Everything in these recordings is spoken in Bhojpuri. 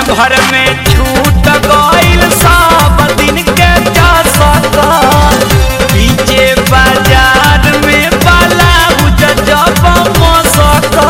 भर में छूट गईल सब दिन के चसका पीछे बाजार में बाला उज जब मसका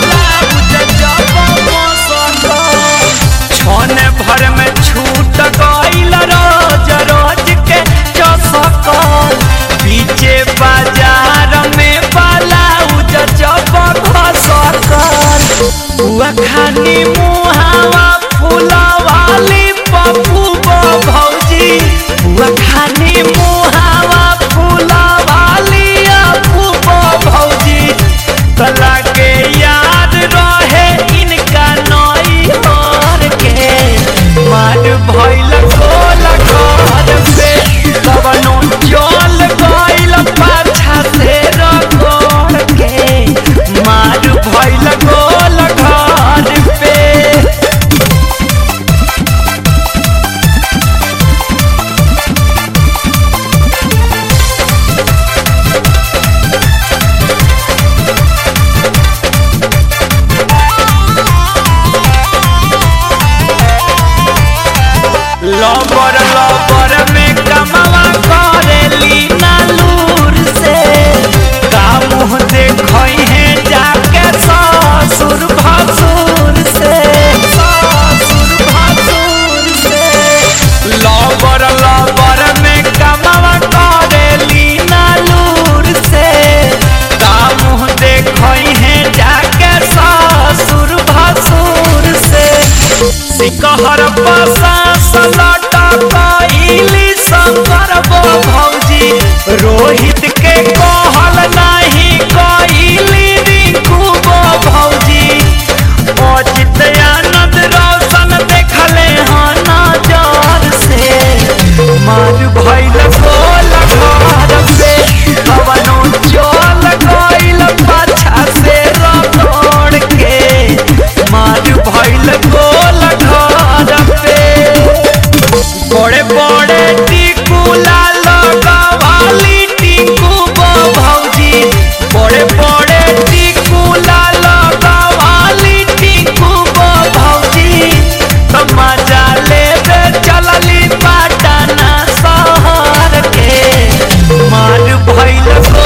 छन भर में छूट गईल रोज रोज के चसका पीछे बाजार में बाला उज जब घसका बुआ खानी मुहावा फूलवाली पप्पू बो भौजी बुआ खानी मुहावा फूलवाली अपू बो भौजी तला के याद रहे इनका नई और के मार भइल गोल घर पे कवनो चल गइल पाछा से रगड़ के मार भइल गोल घर पे लबर लबर में कमवा करेली नालूर से का मुँह देखई है जाके ससुर भसुर से ससुर भसुर से लबर लबर में कमवा करेली नालूर से का मुँह देखई है जाके ससुर भसुर से सिकहर पसा सलाटा कइली शंकर बो भौजी रोहित के कहल नाही कइली रिंकू बो भौजी अजित आनंद रोशन देखले हन नजर से मार भइल गोल घर पे कवनो चल गइल पाछा से रगड़ के मार भइल गोल घर पे बड़े बड़े टिकुला लगवाली टिकू बो भौजी बड़े बड़े टिकुला लगवाली टिकू बो भौजी तो मजा लेबे चलली पटना शहर के मार भइल